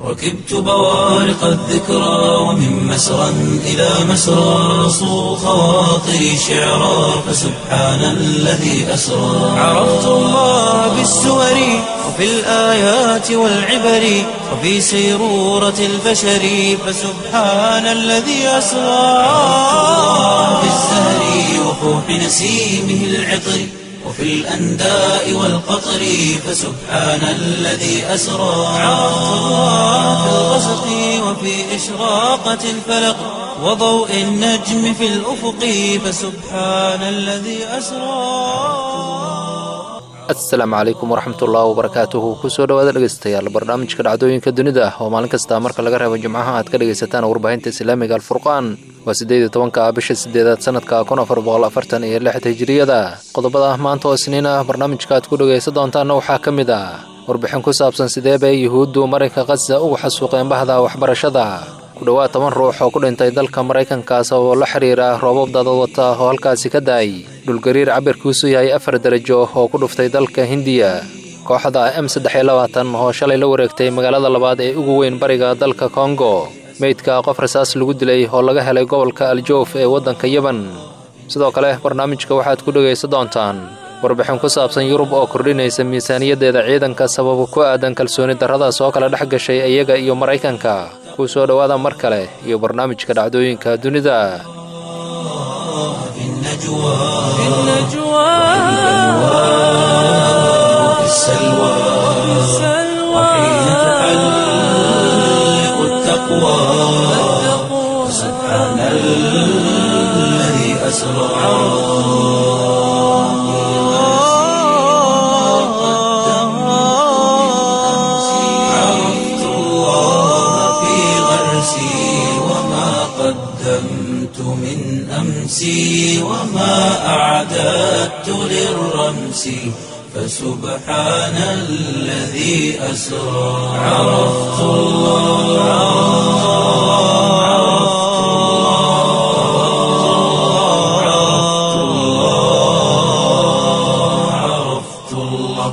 ركبت بوارق الذكرى ومن مسرى إلى مسرى صو خواطري شعرا فسبحان الذي أسرى عرفت الله بالسور وفي الآيات والعبر وفي سيرورة البشر فسبحان الذي أسرى في الزهر وفوح نسيمه العطر وفي الأنداء والقطر فسبحان الذي أسرى عرفت الله في الغسق وفي إشراقة الفلق وضوء النجم في الأفق فسبحان الذي أسرى asalaamu calaykum waraxmatullaahi wabarakaatuhu kusoo dhawaada dhegeystayaal barnaamijka dhacdooyinka dunida oo maalin kasta marka laga reebo jimcaha aad ka dhegaysataan warbaahinta islaamiga alfurqaan waa siddeed iyo tobanka bisha sideedaad sanadka kun afar boqol afartan iyo lix hijiriyada qodobada maanta oo isniin ah barnaamijka aad ku dhegaysan doontaanna waxaa ka mid ah warbixin ku saabsan sidee bay yuhuuddu marinka khaza uga xasuuqeen bahda waxbarashada ku dhowaad toban ruux oo ku dhintay dalka maraykankaas oo la xiriira roobab dadad wata oo halkaasi ka daay dhulgariir cabirkiisu yahay afar darajo oo ku dhuftay dalka hindiya kooxda m saddex iyo labaatan oo shalay la wareegtay magaalada labaad ee ugu weyn bariga dalka kongo meydka qof rasaas lagu dilay oo laga helay gobolka aljoof ee waddanka yeban sidoo kale barnaamijka waxaad ku dhegaysan doontaan warbixin ku saabsan yurub oo kordhinaysa miisaaniyaddeeda ciidanka sababa ku aadan kalsooni darradaas oo kala dhex gashay iyaga iyo maraykanka ku soo dhowaada mar kale iyo barnaamijka dhacdooyinka dunida في النجوى في النجوى وفي السلوى وحين تحلق التقوى سبحان الذي أسرى عرفت الله في غرسي وما قدمت من أمسي وما أعددت للرمس فسبحان الذي أسرى عرفت الله عرفت الله عرفت الله عرفت الله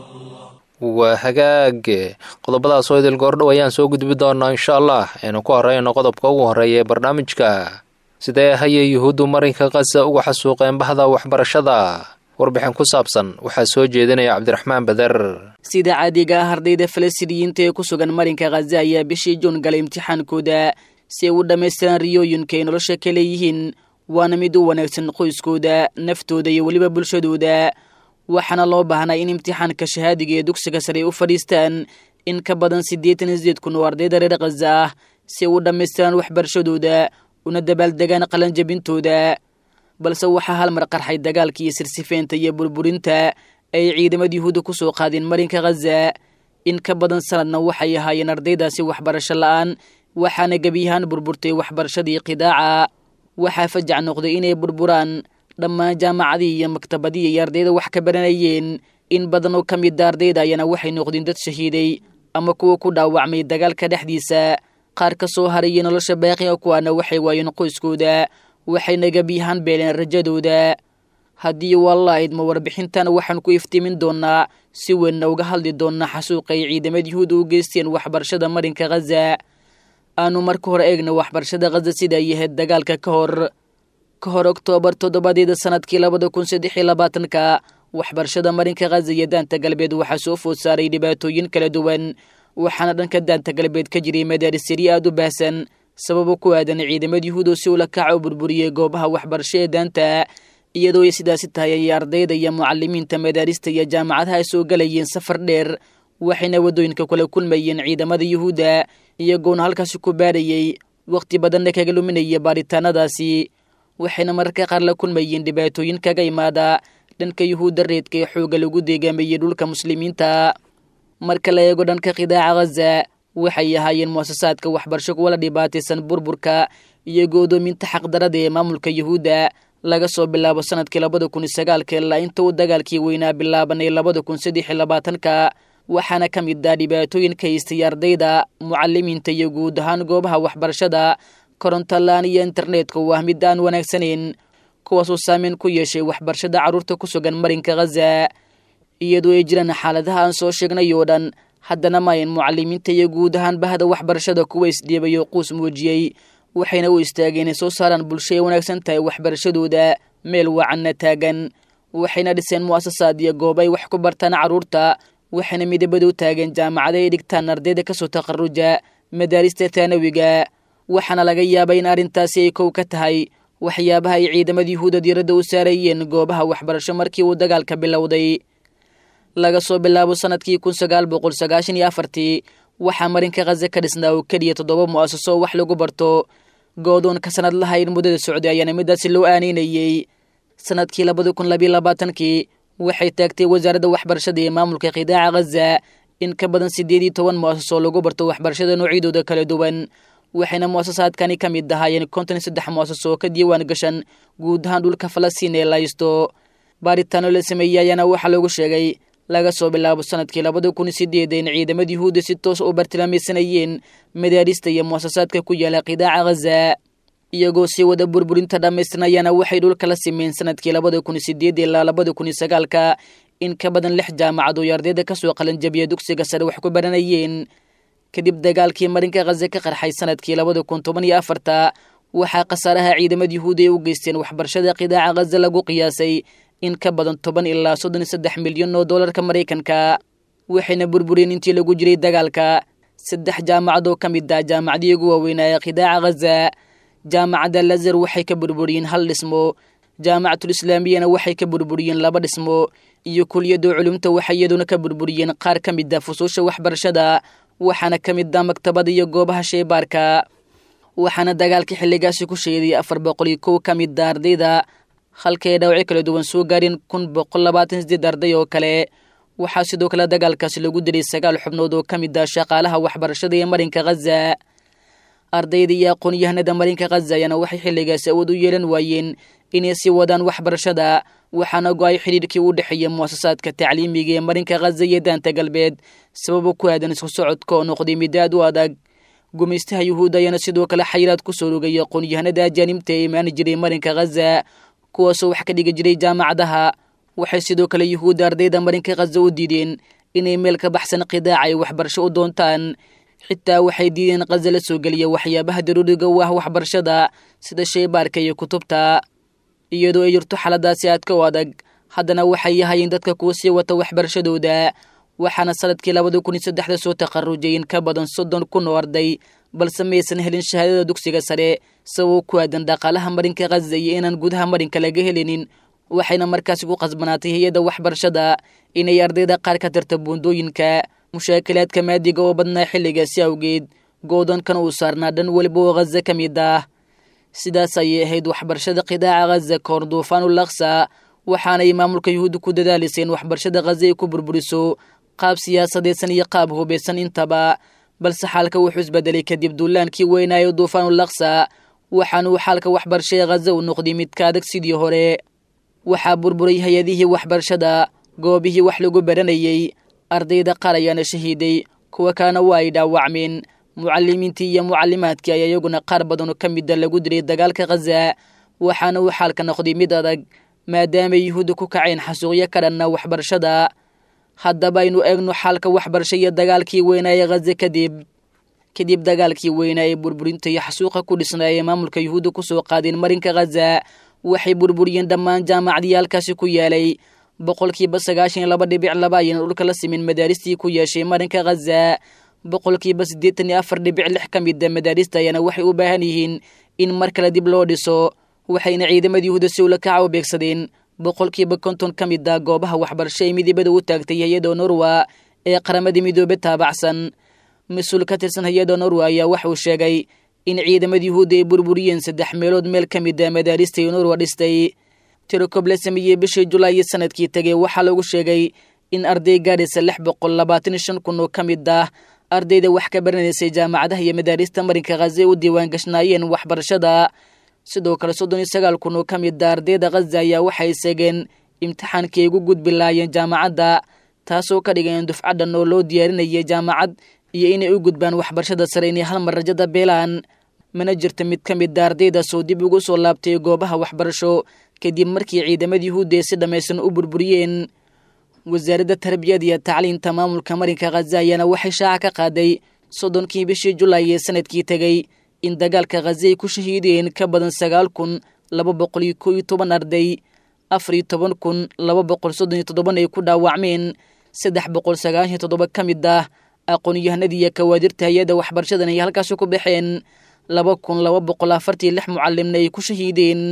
waa hagaag qodobadaas oo idil goordhow ayaan soo gudbi doonaa insha allah aynu ku horeyno qodobka ugu horreeya ee barnaamijka sidee hayay yuhuuddu marinka khaza uga xasuuqeen bahda waxbarashada warbixin ku saabsan waxaa soo jeedinaya cabdiraxmaan bader sida caadiga ah ardayda falastiiniyiinta ee ku sugan marinka khaza ayaa bishii juun galay imtixaankooda si ay u dhammaystiraan riyooyinka ay nolosha ka leeyihiin waana mid u wanaagsan qoyskooda naftooda iyo weliba bulshadooda waxaana loo baahnaa in imtixaanka shahaadiga ee dugsiga sare ay u fadhiistaan in ka badan siddeetan iyo sideed kun oo ardayda reer khaza ah si ay u dhammaystiraan waxbarashadooda una dabaaldegaan qalanjabintooda balse waxaa hal mar qarxay dagaalka iyo sirsifeynta iyo burburinta ay ciidamada yuhuudda ku soo qaadeen marinka khaza in ka badan sanadna waxay ahaayeen ardaydaasi waxbarasho la'aan waxaana gebiyahaan burburtay waxbarashadii qidaaca waxaa fajac noqday inay burburaan dhammaan jaamacadii iyo maktabadii ay ardayda wax ka baranayeen in badan oo ka mida ardayda ayana waxay noqdeen dad shahiiday ama kuwa ku dhaawacmay dagaalka dhexdiisa qaar ka soo harayay nolosha baaqiga kuwaana waxay waayeen qoyskooda waxayna gebiyahaan beeleen rajadooda haddii walla idma warbixintan waxaan ku iftiimin doonaa si weynna uga hadli doonaa xasuuqa ay ciidamada yuhuud u geysteen waxbarashada marinka khaza aanu marka hore eegna waxbarashada khaza sida ay ahayd dagaalka ka hor ka hor oktoobar toddobadeeda sanadkii labada kun saddex iyo labaatanka waxbarashada marinka khaza iyo daanta galbeed waxaa soo food saaray dhibaatooyin kala duwan waxaana dhanka daanta galbeed ka jiray madaarisari aad u baahsan sababo ku aadan ciidamada yuhuudo si ula kaca u burburiyey goobaha waxbarasho ee daanta iyadoo ay sidaasi tahay ayay ardayda iyo mucalimiinta madaarista iyo jaamacadaha ay soo galayeen safar dheer waxayna waddooyinka kula kulmayeen ciidamada yuhuudda iyagoona halkaasi ku baarayey wakhti badanna kaga luminaya baaritaanadaasi waxayna mararka qaar la kulmayeen dhibaatooyin kaga imaada dhanka yuhuudda reedka ee xoogga lagu deegaamayey dhulka muslimiinta marka la eego dhanka qidaaca khaza waxay ahaayeen muasasaadka waxbarasho kuwa la dhibaataysan burburka iyo go'doominta xaqdarada ee maamulka yuhuudda laga soo bilaabo sanadkii labada kun iyo sagaalka ilaa inta uu dagaalkii weynaa bilaabanay labada kun saddex iyo labaatanka waxaana ka mid ah dhibaatooyinka haystay ardayda mucalimiinta iyo guud ahaan goobaha waxbarashada korontolaan iyo internetka oo ah mid aan wanaagsanayn kuwaasoo saameyn ku yeeshay waxbarashada carruurta ku sugan marinka khaza iyadoo ay jiraan xaaladaha aan soo sheegnay oo dhan haddana maayan mucalimiinta iyo guud ahaan bahda waxbarashada kuwa isdhiibayo quus muujiyey waxayna u istaageen inay soo saaraan bulsho ay wanaagsan tahay waxbarashadooda meel wacanna taagan waxayna dhiseen mu'asasaad iyo goob ay wax ku bartaan carruurta waxayna midabada u taageen jaamacada ay dhigtaan ardayda kasoo taqaruja madaarista taanawiga waxaana laga yaabay in arrintaasi ay kow ka tahay waxyaabaha ay ciidamada yuhuuda diiradda u saarayeen goobaha waxbarasho markii uu dagaalka bilowday laga soo bilaabo sanadkii kun sagaal boqol sagaashan iyo afartii waxaa marinka khaza ka dhisnaa oo keliya toddoba mu'asaso wax lagu barto goodoonka sanad lahayn muddada socday ayaana midaasi loo aaneynayey sanadkii labada kun labiyo labaatankii waxay taagtay wasaaradda waxbarashada ee maamulka qidaaca khaza in ka badan siddeed iyo toban mu'asaso lagu barto waxbarashada noocyadooda kala duwan waxayna mu'asasaadkani ka mid ahaayeen konton iyo saddex mu'asaso ka diiwaan gashan guud ahaan dhulka falastiin ee laysto baaritaano la sameeyey ayaana waxaa loogu sheegay laga soo bilaabo sanadkii labada kun sideeda in ciidamada yuhuudda si toos u bartilmaamaysanayeen madaarista iyo mu'asasaadka ku yaala qidaaca khaza iyagoo sii wada burburinta dhammaystirnayaana waxay dhulka la simeen sanadkii labada kun sideed ilaa labada kun sagaalka in ka badan lix jaamacad oo ardayda kasoo qalanjabiya dugsiga sare wax ku baranayeen kadib dagaalkii marinka khaza ka qarxay sanadkii labada kun toban iyo afarta waxaa khasaaraha ciidamada yuhuuda ay u geysteen waxbarashada qidaaca khaza lagu qiyaasay in ka badan toban ilaa soddon iyo saddex milyan oo doolarka maraykanka waxayna burburiyeen intii lagu jiray dagaalka saddex jaamacad oo ka mid ah jaamacadii ugu waaweynaa ee qidaaca khaza jaamacadda lazar waxay ka burburiyeen hal dhismo jaamacatul islaamiyana waxay ka burburiyeen laba dhismo iyo kuliyadda culumta waxay iyaduna ka burburiyeen qaar ka mid ah fusuusha waxbarashada waxaana ka mid ah maktabada iyo goobaha sheybaarka waxaana dagaalka xilligaasi ku sheeday afar boqol iyo kow ka mid a ardayda halkaay dhaawacyo kala duwan soo gaareen kun boqol labaatan sideed arday oo kale waxaa sidoo kale dagaalkaasi lagu dilay sagaal xubnood oo ka mid ah shaqaalaha waxbarashada ee marinka khaza ardayda iyo aqoon-yahanada marinka khaza ayaana waxay xilligaasi awood u yeelan waayeen inay sii wadaan waxbarashada waxaana go-ay xidhiirkii u dhexeeya mu'asasaadka tacliimiga ee marinka khaza iyo daanta galbeed sababo ku aadan isku socodka oo noqday mid aad u adag gumaystaha yuhuudda ayaana sidoo kale xayiraad ku soo rogay aqoon-yahanada ajaanibta ee imaani jiray marinka khaza kuwaasoo wax ka dhigi jiray jaamacadaha waxay sidoo kale yuhuudda ardayda marinka khaza u diideen inay meel ka baxsan qidaaca ay waxbarasho u doontaan xitaa waxay diideen khaza la soo geliya waxyaabaha daruuriga u ah waxbarashada sida sheybaarka iyo kutubta iyadoo ay jirto xaaladaasi aadka u adag haddana waxay yahayeen dadka kuwa sii wata waxbarashadooda waxaana sanadkii labada kun iyo saddexda soo taqarujay in ka badan soddon kun oo arday balse maysan helin shahaadada dugsiga sare sababo ku aadan dhaqaalaha marinka khaza iyo inaan gudaha marinka laga helinin waxayna markaasi ku qasbanaatay hay-adda waxbarashada inay ardayda qaar ka tirta buundooyinka mushaakilaadka maadiga oo badnaa xilligaasi awgeed goodoonkan uu saarnaa dhan weliba oo khaza ka mid ah sidaas ayay ahayd waxbarashada qidaaca khaza kahor duufaanul aksa waxaanay maamulka yuhuudda ku dadaalisay in waxbarashada khaza ay ku burburiso qaab siyaasadeedsan iyo qaab hubaysan intaba balse xaalka wuxuu isbedelay kadib duulaankii weynaayo duufaanul aksa waxaanuu xaalka waxbarashada khaza u noqday mid ka adag sidii hore waxaa burburay hay-adihii waxbarashada goobihii wax lagu baranayey ardayda qaar ayaana shahiiday kuwa kalena waa ay dhaawacmeen mucalimiintii iyo mucalimaadkii ayaa iyaguna qaar badanoo ka mida lagu dilay dagaalka khaza waxaana uu xaalka noqday mid adag maadaamay yuhuudda ku kaceen xasuuqyo ka dhanna waxbarashada haddaba aynu eegno xaalka waxbarasho iyo dagaalkii weynaaye khaza kadib kadib dagaalkii weynaa ee burburinta iyo xasuuqa ku dhisnaa ee maamulka yuhuudda kusoo qaadeen marinka khaza waxay burburiyeen dhammaan jaamacadyaalkaasi ku yaalay boqolkiiba sagaashan iyo laba dhibic laba ayayna dhulka la simin madaaristii ku yeeshay marinka khaza boqolkiiba siddeetan iyo afar dhibic lix ka mida madaarista ayaana waxay u baahan yihiin in mar kale dib loo dhiso waxayna ciidamada yuhuuda si ula kaca u beegsadeen boqolkiiba konton ka mid ah goobaha waxbarasho ee midibada u taagtay hay-adda norwa ee qaramada midoobe taabacsan mas-uul ka tirsan hay-adda norwa ayaa waxa uu sheegay in ciidamada yuhuudda ay burburiyeen saddex meelood meel ka mid a madaarista ee norwa dhistay tirokob la sameeyey bishii julaay iyo sanadkii tegey waxaa lagu sheegay in arday gaadhaysa lix boqol labaatan iyo shan kun oo ka mid ah ardayda wax ka baranaysay jaamacadaha iyo madaarista marinka khaza u diiwaan gashnaayeen waxbarashada sidoo kale soddon iyo sagaal kun oo ka mid a ardayda khaza ayaa waxay seegeen imtixaankii ay ugu gudbi laayeen jaamacadda taasoo ka dhigeen dufcadhan oo loo diyaarinayay jaamacad iyo inay u gudbaan waxbarashada sare inay hal mar rajada beelaan mana jirta mid ka mid a ardaydaasoo dib ugu soo laabtay goobaha waxbarasho kadib markii ciidamada yuhuudda ay si dhammaystiran u burburiyeen wasaaradda tarbiyada iyo tacliinta maamulka marinka khaza ayaana waxay shaaca ka qaaday soddonkii bishii julaay ee sanadkii tegey in dagaalka khaza ay ku shahiideen ka badan sagaal kun laba boqol iyo koo iyo toban arday afar iyo toban kun laba boqol soddon iyo toddoban ay ku dhaawacmeen saddex boqol sagaashan iyo toddoba ka mid ah aqoon-yahanadii iyo kawaadirta hay-adda waxbarashadan ay halkaasi ku baxeen laba kun laba boqol afartiyo lix mucalimna ay ku shahiideen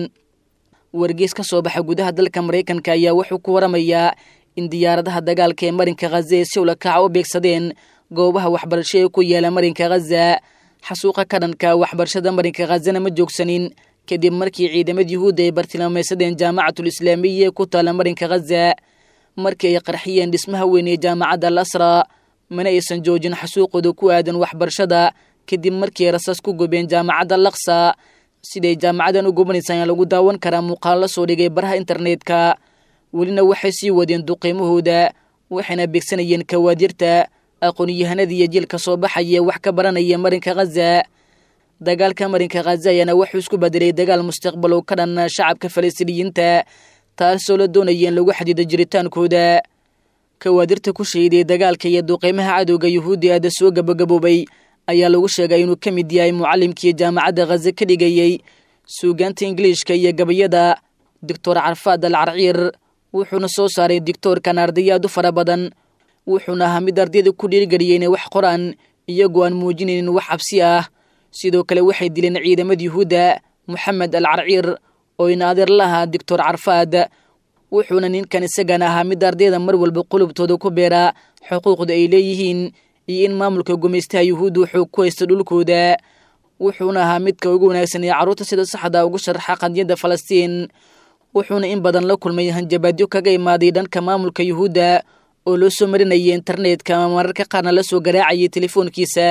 wargees ka soo baxa gudaha dalka maraykanka ayaa wuxuu ku waramayaa in diyaaradaha dagaalka ee marinka khaza ee si ulakaca u beegsadeen goobaha waxbarasho ee ku yaala marinka khaza xasuuqa ka dhanka waxbarashada marinka khazana ma joogsanin kadib markii ciidamada yuhuudda ay bartilmaameysadeen jaamacatul islaamiya ee ku taala marinka khaza markii ay qarxiyeen dhismaha weyn ee jaamacadda al asra mana aysan joojin xasuuqooda ku aadan waxbarashada kadib markii ay rasaas ku gubeen jaamacadda laksa siday jaamacadan u gubanaysa ayaa lagu daawan karaa muuqaal la soo dhigay baraha internetka welina waxay sii wadeen duqiimahooda waxayna beegsanayeen kawaadirta aqoon-yahanada iyo jiilka soo baxaya wax ka baranaya marinka khaza dagaalka marinka khaza ayaana wuxuu isku bedelay dagaal mustaqbal oo ka dhan shacabka falastiiniyiinta taasoo la doonaya in lagu xadido jiritaankooda kawaadirta ku shahiday dagaalka iyo duqeymaha cadowga yuhuudda aada soo gabagaboobay ayaa lagu sheegay inuu ka mid yahay mucallimkii jaamacadda khaza ka dhigayey suugaanta ingiliishka iyo gabayada doctor carfaad al carciir wuxuuna soo saaray dictoorkan ardayaad u fara badan wuxuuna ahaa mid ardayda ku dhiirgeliyay inay wax qoraan iyagoo aan muujinaynin wax cabsi ah sidoo kale waxay dileen ciidamada yuhuudda moxamed al carciir oo inaadeer lahaa doctor carfaad wuxuuna ninkan isagan ahaa mid ardayda mar walba qulubtooda ku beeraa xuquuqda ay leeyihiin iyo in maamulka gumaystaha yuhuudda wuxuu ku haysta dhulkooda wuxuuna ahaa midka ugu wanaagsan ee carruurta sida saxda ugu sharaxa qadiyadda falastiin wuxuuna in badan la kulmay hanjabaadyo kaga imaaday dhanka maamulka yuhuudda oo loo soo marinayay internetka ama mararka qaarna la soo garaacayay telefoonkiisa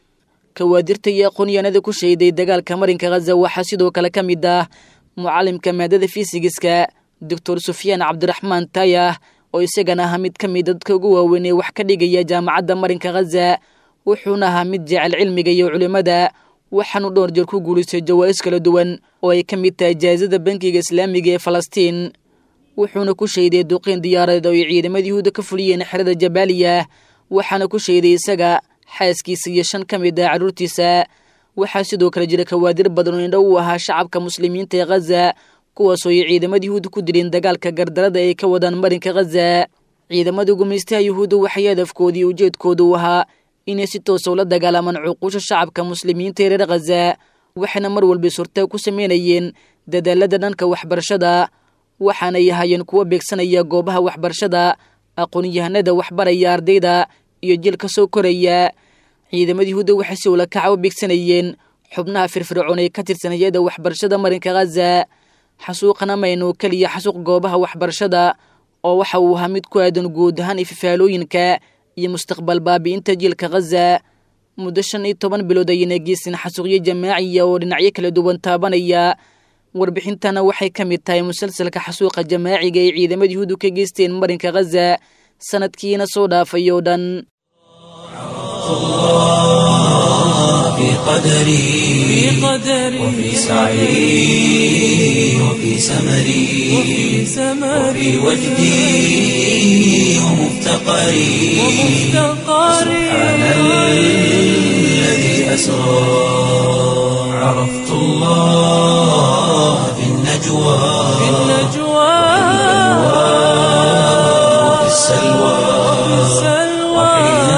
kawaadirta iyo aqoonyahanada ku shahiday dagaalka marinka khaza waxaa sidoo kale ka mid ah mucallimka maadada fisigiska doctor sufyaan cabdiraxmaan taayah oo isagana ahaa mid ka mid dadka ugu waaweyn ee wax ka dhigaya jaamacadda marinka khaza wuxuuna ahaa mid jecel cilmiga iyo culimmada waxaanu dhowr jeer ku guulaystay jawaa'is kala duwan oo ay ka mid tahay jaazada bankiga islaamiga ee falastiin wuxuuna ku shayday duqiin diyaaradeed oo ay ciidamada yuhuudda ka fuliyeen xerada jabaaliya waxaana ku shayday isaga xaaskiisa iyo shan ka mid ah carruurtiisa waxaa sidoo kale jira kawaadir badan oo indho u ahaa shacabka muslimiinta ee khaza kuwaasoo ay ciidamada yuhuudda ku dileen dagaalka gardarada ay ka wadaan marinka khaza ciidamada gumaystaha yuhuudda waxay hadafkoodii ujeedkooda u ahaa inay si toosa ula dagaalamaan cuquusha shacabka muslimiinta ee reer khaza waxayna mar walba surtaa ku sameynayeen dadaalada dhanka waxbarashada waxaanay ahaayeen kuwo beegsanaya goobaha waxbarashada aqoon-yahanada waxbaraya ardayda iyo jil ka soo koraya ciidamada yuhuudda waxay si ula kaca u beegsanayeen xubnaha firfircoon ee ka tirsan hay-adda waxbarashada marinka khaza xasuuqana maynu keliya xasuuq goobaha waxbarashada oo waxa uu ahaa mid ku aadan guud ahaan ififaalooyinka iyo mustaqbal baabi'inta jiilka khaza muddo shan iyo toban bilood ayayna geysan xasuuqyo jamaaciya oo dhinacyo kala duwan taabanaya warbixintana waxay ka mid tahay musalsalka xasuuqa jamaaciga ay ciidamada yuhuuddu ka geysteen marinka khaza sanadkiina soo dhaafay oo dhan في قدري وفي سعي وفي سمري وفي وجدي ومفتقري سبحان الذي أسرى عرفت الله في النجوى وفي السلوى وحين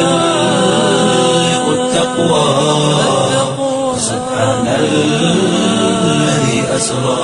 تحلق التقوى سبحان الذي أسرى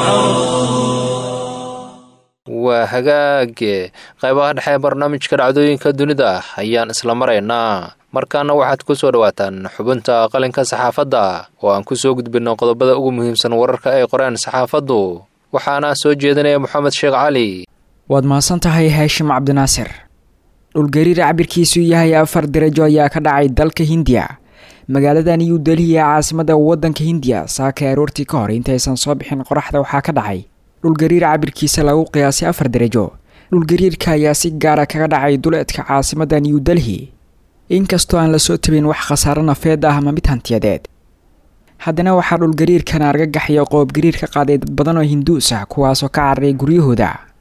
waa hagaage qaybaha dhexe ee barnaamijka dhacdooyinka dunida ayaan isla maraynaa markaana waxaad ku soo dhowaataan xubinta qalinka saxaafadda oo aan ku soo gudbinno qodobada ugu muhiimsan wararka ay qoreen saxaafaddu waxaana soo jeedinaya moxamed sheekh cali waad mahadsan tahay haashim cabdinaasir dhulgariir cabirkiisu yahay afar darajo ayaa ka dhacay dalka hindiya magaalada new delhi ee caasimada wadanka hindiya saakay aroortii ka hor intaysan soo bixin qoraxda waxaa ka dhacay dhulgariir cabirkiisa lagu qiyaasay afar darajo dhulgariirka ayaa si gaara kaga dhacay duleedka caasimada new delhi inkastoo aan lasoo tabin wax khasaaro nafeed ah ama mid hantiyadeed haddana waxaa dhulgariirkan argagaxaya qoobgariir ka qaaday dad badan oo hinduus ah kuwaasoo ka cararay guryahooda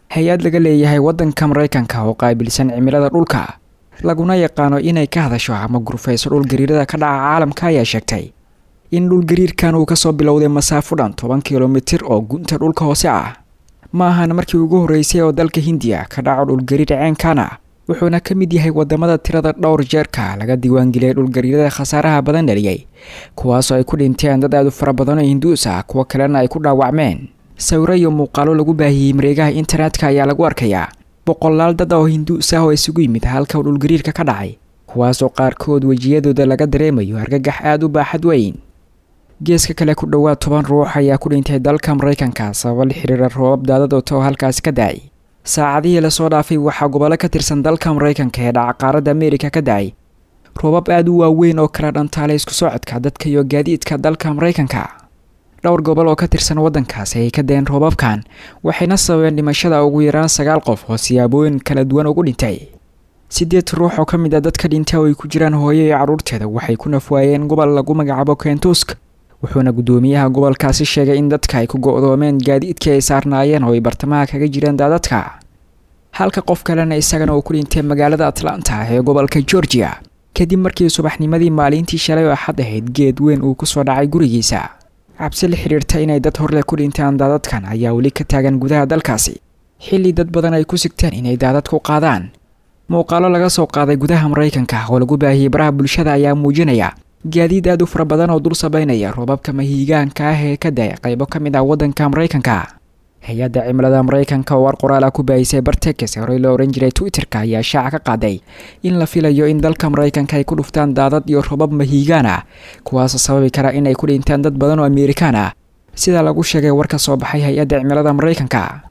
hay-ad laga leeyahay waddanka maraykanka oo qaabilsan cimilada dhulka laguna yaqaano inay ka hadasho ama gurfayso dhulgariirada ka dhaca caalamka ayaa sheegtay in dhulgariirkan uu kasoo bilowday masaafo dhan toban kilomitir oo gunta dhulka hoose ah ma ahan markii ugu horreysay oo dalka hindiya ka dhaco dhulgariir ceenkan ah wuxuuna ka mid yahay wadamada tirada dhowr jeerka laga diiwaangeliyay dhulgariirada khasaaraha badan dhaliyey kuwaasoo ay ku dhinteen dad aad u fara badan oo hinduus ah kuwo kalena ay ku dhaawacmeen sawiro iyo muuqaalo lagu baahiyey mareegaha internetka ayaa lagu arkayaa boqolaal dad oo hinduus ah oo isugu yimid halka uu dhulgariirka ka dhacay kuwaasoo qaarkood wejiyadooda laga dareemayo argagax aada u baaxad weyn geeska kale ku dhowaad toban ruux ayaa ku dhintay dalka maraykanka sababo la xiriira roobab daadad oo too halkaasi ka da-ay saacadihii lasoo dhaafay waxaa gobollo ka tirsan dalka maraykanka ee dhaca qaaradda ameerika ka da-ay roobab aada u waaweyn oo kala dhantaalay isku socodka dadka iyo gaadiidka dalka maraykanka dhowr gobol oo ka tirsan waddankaasi ay ka deen roobabkan waxayna sababeen dhimashada ugu yaraan sagaal qof oo siyaabooyin kala duwan ugu dhintay siddeed ruux oo ka mid a dadka dhintay oo ay ku jiraan hooyo iyo carruurteeda waxay ku nafwaayeen gobol lagu magacaabo kentusk wuxuuna guddoomiyaha gobolkaasi sheegay in dadka ay ku go-doomeen gaadiidkii ay saarnaayeen oo ay bartamaha kaga jireen daadadka halka qof kalena isagana uu ku dhintay magaalada atlanta ee gobolka georgia kadib markii subaxnimadii maalintii shalay oo axad ahayd geed weyn uu kusoo dhacay gurigiisa cabsi la xidhiirta inay dad horleh ku dhintaan daadadkan ayaa weli ka taagan gudaha dalkaasi xilli dad badan ay ku sigteen inay daadad ku qaadaan muuqaalo laga soo qaaday gudaha maraykanka oo lagu baahiyey baraha bulshada ayaa muujinaya gaadiid aad u fara badan oo dul sabaynaya roobabka mahiigaanka ah ee ka da-ay qaybo ka mid ah waddanka maraykanka hay-adda cimilada maraykanka oo war qoraala ku baahisay bartekes horey loo ohan jiray twitter-ka ayaa shaaca ka qaaday in la filayo in dalka maraykanka ay ku dhuftaan daadad iyo roobab mahiigaan ah kuwaasoo sababi kara inay ku dhintaan dad badan oo amerikaan ah sida lagu sheegay war ka soo baxay hay-adda cimilada maraykanka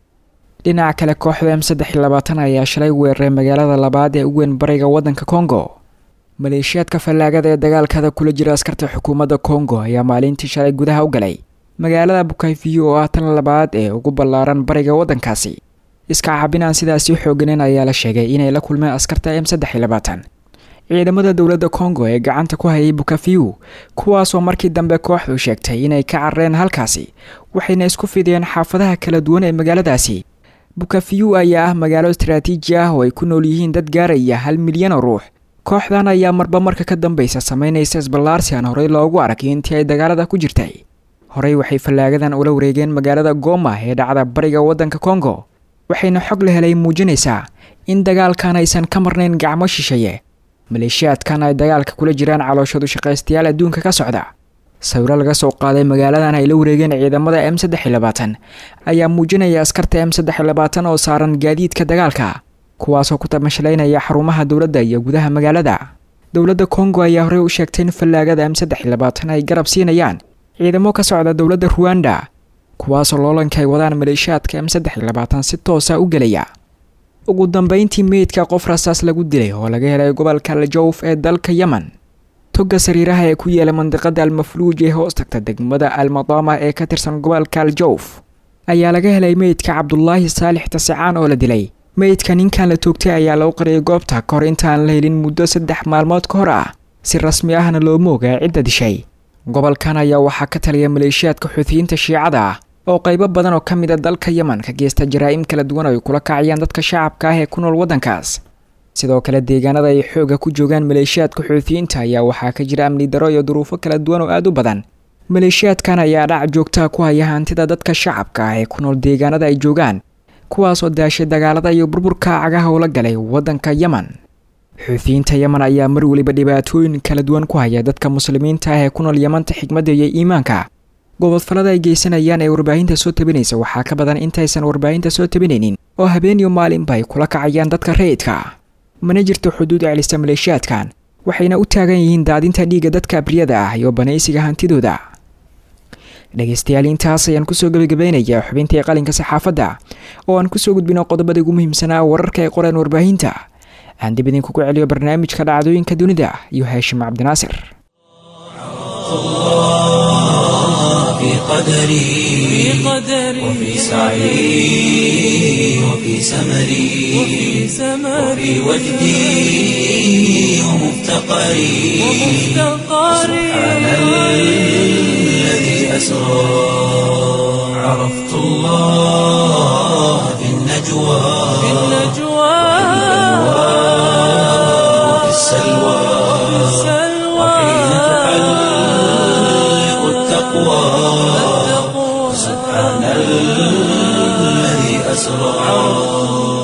dhinaca kale kooxda m saddex iyo labaatan ayaa shalay weeraray magaalada labaad ee u weyn bariga waddanka congo maleeshiyaadka fallaagada ee dagaalkada kula jira askarta xukuumadda kongo ayaa maalintii shalay gudaha u galay magaalada bukayfiyo oo ah tan labaad ee ugu ballaaran bariga waddankaasi iska cabinaan sidaasi xooganen ayaa la sheegay inay la kulmeen askarta m saddex iyo labaatan ciidamada dowladda kongo ee gacanta ku hayay bukafiyu kuwaasoo markii dambe kooxdu sheegtay inay ka carareen halkaasi waxayna isku fideen xaafadaha kala duwan ee magaaladaasi bukafiyu ayaa ah magaalo istaraatiiji ah oo ay ku nool yihiin dad gaaraya hal milyan oo ruux kooxdan ayaa marba marka ka dambaysa samaynaysa isballaarsi aan horey loogu aragay intii ay dagaalada ku jirtay horey waxay fallaagadan ula wareegeen magaalada goma ee dhacda bariga waddanka kongo waxayna xog la helay muujinaysaa in dagaalkan aysan ka marnayn gacmo shisheeye maleeshiyaadkan ay dagaalka kula jiraan calooshadu shaqaystayaal adduunka ka socda sawiro laga soo qaaday magaaladan ay la wareegeen ciidamada m saddex iyo labaatan ayaa muujinaya askarta m saddex iyo labaatan oo saaran gaadiidka dagaalka kuwaasoo ku tamashlaynaya xarumaha dowladda iyo gudaha magaalada dowladda kongo ayaa horey u sheegtay in fallaagada m saddex iyo labaatan ay garab siinayaan ciidamo ka socda dowladda ruwanda kuwaasoo loolanka ay wadaan maleeshiyaadka m saddex iyo labaatan si toosa u gelaya ugu dambeyntii meydka qof rasaas lagu dilay oo laga helay gobolka aljawf ee dalka yemen togga sariiraha ee ku yaala mandiqada almafluuj ee hoos tagta degmada almadama ee ka tirsan gobolka aljawf ayaa laga helay meydka cabdulaahi saalix tasicaan oo la dilay meydka ninkan la toogtay ayaa lagu qariyay goobta ka hor intaan la helin muddo saddex maalmood ka hor ah si rasmi ahna looma ogaa cidda dishay gobolkan ayaa waxaa ka taliya maleeshiyaadka xuutiyiinta shiicada ah oo qaybo badan oo ka mid a dalka yemen ka geysta jaraa'im kala duwan oo ay kula kacayaan dadka shacabka ah ee ku nool waddankaas sidoo kale deegaanada ay xooga ku joogaan maleeshiyaadka xuutiyiinta ayaa waxaa ka jira amni daro iyo duruufo kala duwan oo aada u badan maleeshiyaadkan ayaa dhac joogtaa ku haya hantida dadka shacabka ah ee ku nool deegaanada ay joogaan kuwaasoo daashay dagaalada iyo burburka cagaha ula galay waddanka yemen xuutiyiinta yemen ayaa mar weliba dhibaatooyin kala duwan ku haya dadka muslimiinta ah ee ku nool yemanta xigmadda iyo iimaanka gobodfalada ay geysanayaan ee warbaahinta soo tabinaysa waxaa ka badan intaysan warbaahinta soo tabinaynin oo habeen iyo maalinba ay kula kacayaan dadka rayidka mana jirto xuduud celisa maleeshiyaadkan waxayna u taagan yihiin daadinta dhiigga dadka abriyada ah iyo banaysiga hantidooda dhegaystayaal intaas ayaan kusoo gebagabaynayaa xubintii qalinka saxaafadda oo aan kusoo gudbino qodobada ugu muhiimsanaa wararka ay qoreen warbaahinta aan dib idinkugu celiyo barnaamijka dhacdooyinka dunida iyo haashim cabdinaasir في قدري وفي سعي وفي سمري وفي وجدي ومفتقري سبحان الذي أسرى عرفت الله في النجم النجوى في النجوى وفي السلوى وحين تحلق التقوى سبحان الذي أسرى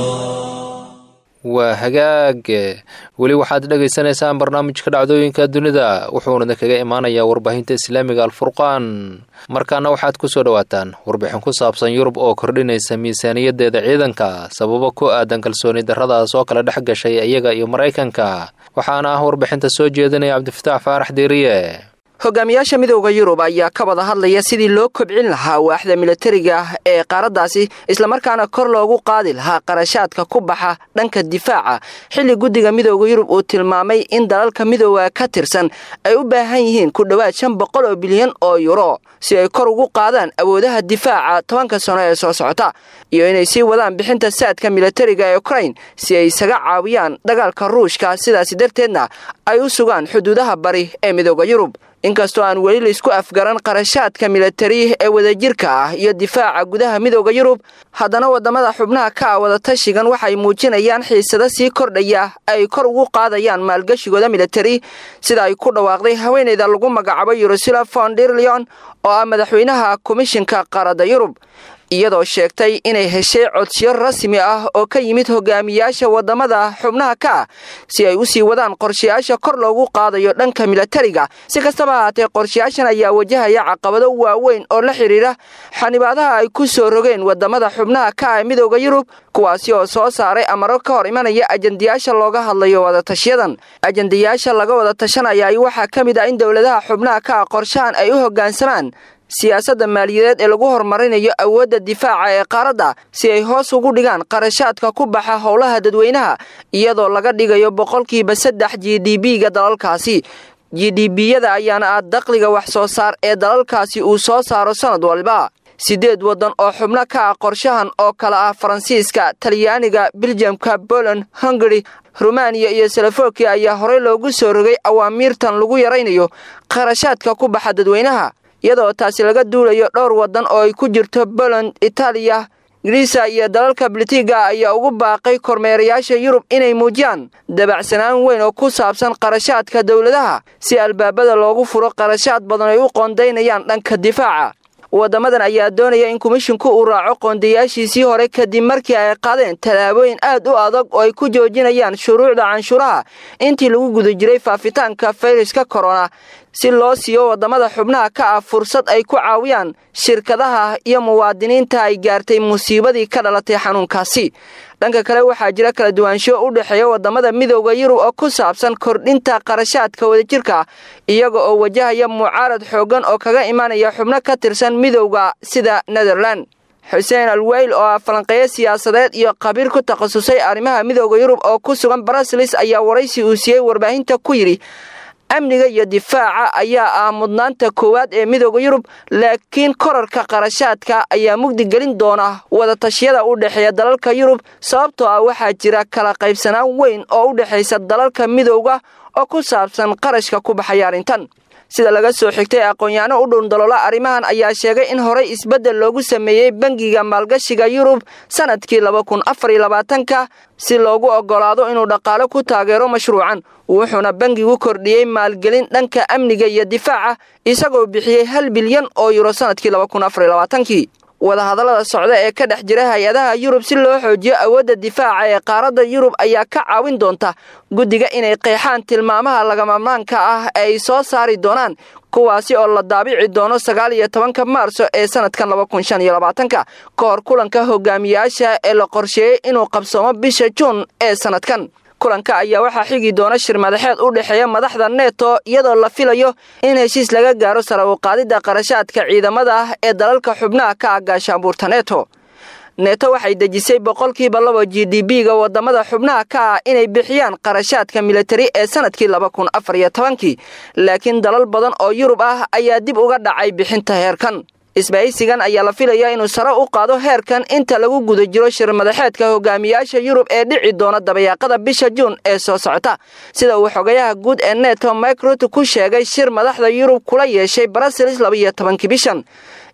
waa hagaag weli waxaad dhagaysanaysaan barnaamijka dhacdooyinka dunida wuxuuna kaga imaanayaa warbaahinta islaamiga alfurqaan markaana waxaad ku soo dhowaataan warbixin ku saabsan yurub oo kordhinaysa miisaaniyadeeda ciidanka sababo ku aadan kalsooni darradaas oo kala dhex gashay iyaga iyo maraykanka waxaana ah warbixinta soo jeedinaya cabdifataax faarax diiriye hogaamiyaasha midooda yurub ayaa ka wada hadlaya sidii loo kobcin lahaa waaxda milatariga ah ee qaaraddaasi islamarkaana kor loogu qaadi lahaa qarashaadka ku baxa dhanka difaaca xilli guddiga midooda yurub uu tilmaamay in dalalka midooda ka tirsan ay u baahan yihiin ku dhowaad shan boqol oo bilyan oo yuro si ay kor ugu qaadaan awoodaha difaaca tobanka sano ee soo socota iyo inay sii wadaan bixinta saadka milatariga ee ukrain si ay isaga caawiyaan dagaalka ruushka sidaasi darteedna ay u sugaan xuduudaha bari ee midooda yurub inkastoo aan weli laisku afgaran qarashaadka milatari ee wadajirka ah iyo difaaca gudaha midooda yurub haddana wadamada xubnaha ka ah wadatashigan waxay muujinayaan xiisado sii kordhaya ay kor ugu qaadayaan maalgashigooda milatari sida ay ku dhawaaqday haweeneyda lagu magacaabo yerusula fonderleon oo ah madaxweynaha komishinka qaaradda yurub iyadoo sheegtay inay heshay codsiyo rasmi ah oo ka yimid hogaamiyaasha wadamada xubnaha ka ah si ay u sii wadaan qorshayaasha kor loogu qaadayo dhanka milatariga si kastaba ahaatee qorshayaashan ayaa wajahaya caqabado waaweyn oo la xidhiidha xanibaadaha ay ku soo rogeen wadamada xubnaha ka ah midooda yurub kuwaasi oo soo saaray amaro ka hor imanaya ajandayaasha looga hadlayo wadatasyadan ajandayaasha laga wada tashanaya waxaa ka mid ah in dowladaha xubnaha ka ah qorshahan ay u hoggaansamaan siyaasadda maaliyadeed ee lagu horumarinayo awoodda difaaca ee qaaradda si ay hoos ugu dhigaan qarashaadka ku baxa howlaha dadweynaha iyadoo laga dhigayo boqolkiiba saddex g d b-ga dalalkaasi g d b-yada ayaana ah dakhliga wax soo saar ee dalalkaasi uu soo saaro sannad walba siddeed waddan oo xubno ka ah qorshahan oo kale ah faransiiska talyaaniga biljamka poland hungari rumaniya iyo salafokiya ayaa horey loogu soo rogay awaamiirtan lagu yaraynayo qarashaadka ku baxa dadweynaha iyadoo taasi laga duulayo dhowr waddan oo ay ku jirto poland itaaliya griisa iyo dalalka balitiga ayaa ugu baaqay kormeerayaasha yurub inay muujiyaan dabacsanaan weyn oo ku saabsan qarashaadka dowladaha si albaabada loogu furo qarashaad badan ay u qoondaynayaan dhanka difaaca waddamadan ayaa doonaya in komishinku uu raaco qoondayaashiisii hore kadib markii ay qaadeen tallaabooyin aad u adag oo ay ku joojinayaan shuruucda canshuuraha intii lagu guda jiray faafitaanka fayraska korona si loo siiyo waddamada xubnaha ka ah fursad ay ku caawiyaan shirkadaha iyo muwaadiniinta ay gaartay musiibadii ka dhalatay xanuunkaasi dhanka kale waxaa jira kala duwaansho u dhexeeya waddamada midooda yurub oo ku saabsan kordhinta qarashaadka wadajirka iyaga oo wajahaya mucaarad xooggan oo kaga imaanaya xubno ka tirsan midowda sida netherland xuseen alweyl oo ah falanqeeyo siyaasadeed iyo khabiir ku takhasusay arrimaha midooda yurub oo ku sugan brasilis ayaa waraysi uu siiyey warbaahinta ku yidhi amniga iyo difaaca ayaa ah mudnaanta koowaad ee midooda yurub laakiin korarka qarashaadka ayaa mugdi gelin doona wadatashyada u dhexeeya dalalka yurub sababtoo ah waxaa jira kala qaybsanaan weyn oo u dhexaysa dalalka midowda oo ku saabsan qarashka ku baxaya arrintan sida laga soo xigtay aqoon-yaano u dhowndaloola arrimahan ayaa sheegay in horey isbeddel loogu sameeyey bangiga maalgashiga yurub sannadkii laba kun afar iyo labaatanka si loogu oggolaado inuu dhaqaale ku taageero mashruucan wuxuuna bangigu kordhiyey maalgelin dhanka amniga iyo difaaca isagoo bixiyey hal bilyan oo yuro sannadkii laba kun afar iyo labaatankii wadahadallada socda ee ka dhex jira hay-adaha yurub si loo xoojiyo awoodda difaaca ee qaaradda yurub ayaa ka caawin doonta guddiga inay qeexaan tilmaamaha lagamamaanka ah ee ay soo saari doonaan kuwaasi oo la daabici doono sagaal iyo tobanka maarso ee sanadkan laba kun shan iyo labaatanka ka hor kulanka hogaamiyaasha ee la qorsheeyey inuu qabsoomo bisha juun ee sanadkan kulanka ayaa waxaa xigi doona shir madaxeed u dhexeeya madaxda neto iyadoo la filayo in heshiis laga gaaro sare u qaadidda qarashaadka ciidamada ah ee dalalka xubnaha ka ah gaashaanbuurta neto neto waxay dejisay boqolkiiba laba g d b-ga wadamada xubnaha ka ah inay bixiyaan qarashaadka militari ee sanadkii laba kun afar iyo tobankii laakiin dalal badan oo yurub ah ayaa dib uga dhacay bixinta heerkan isbahaysigan ayaa la filayaa inuu sare u qaado heerkan inta lagu guda jiro shir madaxeedka hogaamiyaasha yurub ee dhici doona dabayaaqada bisha juun ee soo socota sida uu xogayaha guud ee neto microt ku sheegay shir madaxda yurub kula yeeshay brussels labaiyo tobankii bishan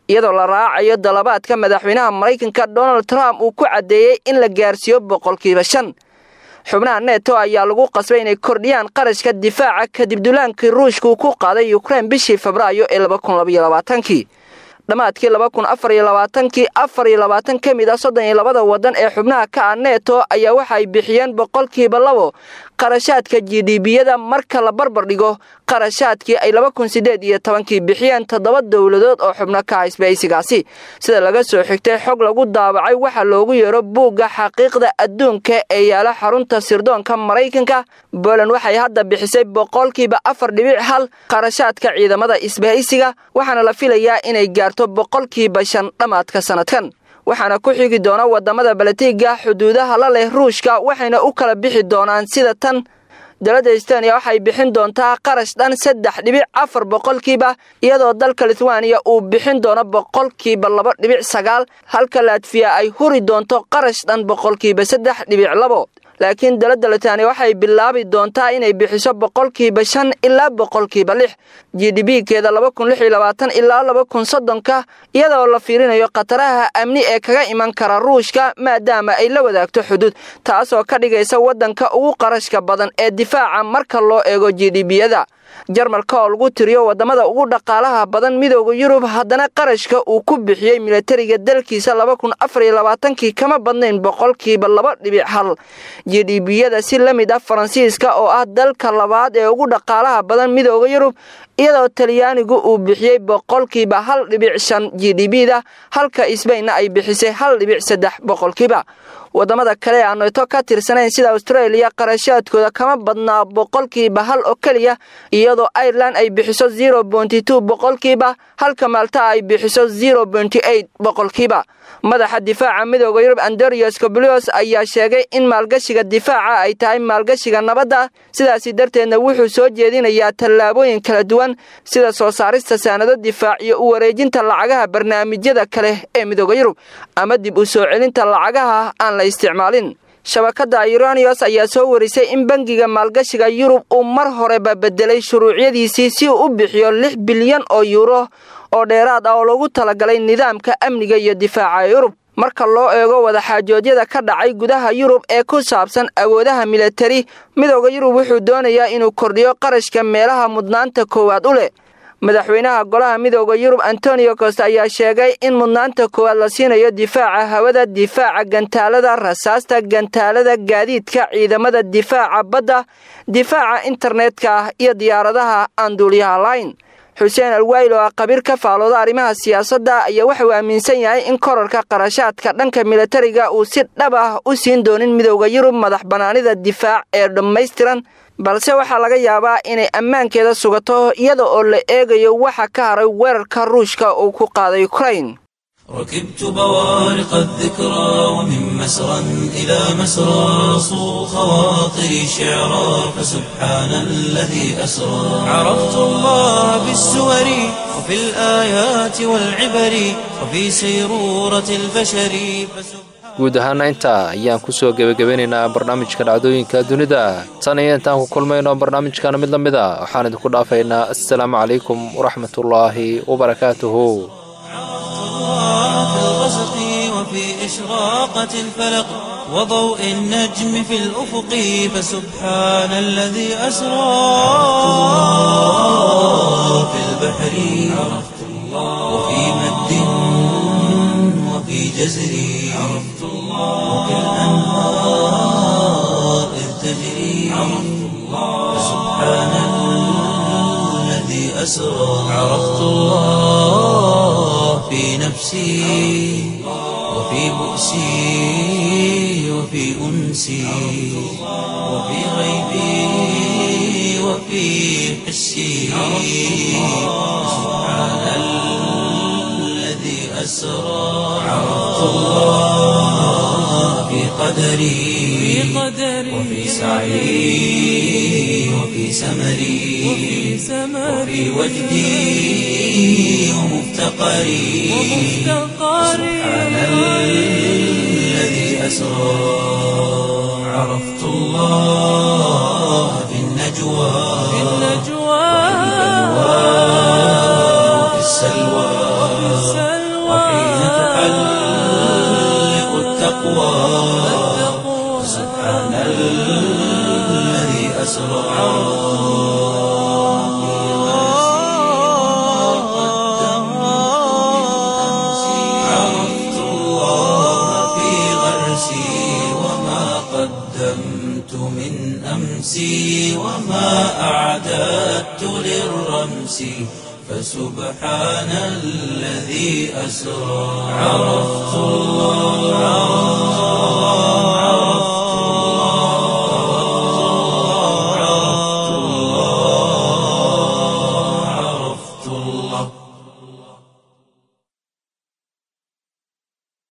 iyadoo la raacayo dalabaadka madaxweynaha maraykanka donald trump uu ku caddeeyey in la gaarsiiyo boqolkiiba shan xubnaha neto ayaa lagu qasbay inay kordhiyaan qarashka difaaca kadib dulaankii ruushka uu ku qaaday ukrein bishii febraayo ee labakunlabayolabaatankii dhammaadkii laba kun afar iyo labaatankii afar iyo labaatan ka mid ah soddon iyo labada waddan ee xubnaha ka ah neto ayaa waxay bixiyeen boqolkiiba labo qarashaadka g d biyada marka la barbar dhigo qarashaadkii ay laba kun siddeed iyo tobankii bixiyeen toddoba dowladood oo xubno ka ah isbahaysigaasi sida laga soo xigtay xog lagu daabacay waxaa loogu yeero buugga xaqiiqda adduunka ee yaala xarunta sirdoonka maraykanka boland waxay hadda bixisay boqolkiiba afar dhibic hal qarashaadka ciidamada isbahaysiga waxaana la filayaa inay gaarto boqolkiiba shan dhammaadka sannadkan waxaana ku xigi doona wadamada balatiga xuduudaha la leh ruushka waxayna u kala bixi doonaan sida tan dowladda estoniya waxay bixin doontaa qarash dhan saddex dhibic afar boqolkiiba iyadoo dalka lithuaniya uu bixin doono boqolkiiba laba dhibic sagaal halka latfiya ay huri doonto qarash dhan boqolkiiba saddex dhibic labo laakiin dowladda lithuaniya waxay bilaabi doontaa inay bixiso boqolkiiba shan ilaa boqolkiiba lix g d b keeda laba kun lix iyo labaatan ilaa laba kun soddonka iyadoo la fiirinayo khataraha amni ee kaga iman kara ruushka maadaama ay la wadaagto xuduud taasoo ka dhigaysa waddanka ugu qarashka badan ee difaaca marka loo eego g d biyada jarmalka oo lagu tiriyo wadamada ugu dhaqaalaha badan midooda yurub haddana qarashka uu ku bixiyey milatariga dalkiisa laba kun afar iyo labaatankii kama badnayn boqolkiiba laba dhibic hal g d biyada si la mid ah faransiiska oo ah dalka labaad ee ugu dhaqaalaha badan midooda yurub iyadoo talyaanigu uu bixiyey boqolkiiba hal dhibic shan g d b-da halka isbaynna ay bixisay hal dhibic saddex boqolkiiba wadamada kale ee aan neto ka tirsanayn sida austraeliya qarashaadkooda kama badnaa boqolkiiba hal oo keliya iyadoo irelan ay bixiso zero bonty two boqolkiiba halka maalta ay bixiso zero bonty eight boqolkiiba madaxa difaaca midooda yurub andorios coblios ayaa sheegay in maalgashiga difaaca ay tahay maalgashiga nabadda sidaasi darteedna wuxuu soo jeedinayaa tallaabooyin kala duwan sida soo saarista saanado difaac iyo u wareejinta lacagaha barnaamijyada kale ee midooda yurub ama dib u soo celinta lacagaha aan la isticmaalin shabakadda ironios ayaa soo warisay in bangiga maalgashiga yurub uu mar horeba bedelay shuruucyadiisii si uu u bixiyo lix bilyan oo yuuro oo dheeraad ah oo lagu talagalay nidaamka amniga iyo difaaca yurub marka loo eego wadaxaajoodyada ka dhacay gudaha yurub ee ku saabsan awoodaha milatari midooda yurub wuxuu doonayaa inuu kordhiyo qarashka meelaha mudnaanta koowaad u leh madaxweynaha golaha midooda yurub antonio costa ayaa sheegay in mudnaanta koowaad la siinayo difaaca hawada difaaca gantaalada rasaasta gantaalada gaadiidka ciidamada difaaca badda difaaca internetka ah iyo diyaaradaha aan duuliyaha layn xuseen alwayl oo ah qabiir ka faalooda arrimaha siyaasadda ayaa waxauu aaminsan yahay in korarka qarashaadka dhanka milatariga uu si dhab ah u siin doonin midooda yurub madax bannaanida difaac ee dhammaystiran balse waxaa laga yaabaa inay ammaankeeda sugato iyada oo la eegayo waxa ka haray weerarka ruushka uu ku qaaday ukrain ركبت بوارق الذكرى ومن مسرى إلى مسرى صو خواطري شعرا فسبحان الذي أسرى عرفت الله بالسور وفي الآيات والعبر وفي سيرورة البشر فسبحان guud ahaana intaa ayaan ku soo gebagabeynaynaa barnaamijka dhacdooyinka dunida tan iyo intaan ku kulmayno barnaamijkana mid la mid a waxaan idinku dhaafaynaa assalaamu calaykum waraxmatullaahi wabarakaatuhu في الغسق وفي إشراقة الفلق وضوء النجم في الأفق فسبحان الذي أسرى في البحر عرفت الله وفي مد وفي جزر عرفت الله وفي الأنهار إذ تجري عرفت الله فسبحان الذي أسرى عرفت الله في نفسي وفي بؤسي وفي أنسي وفي غيبي وفي حسي سبحان الذي أسرى عرفت الله في قدري وفي سعي وفي سمري وفي وجدي ومفتقري سبحان الذي أسرى عرفت الله في النجوى وفي السلوى قدمت من أمسي وما أعددت للرمس فسبحان الذي أسرى عرفت الله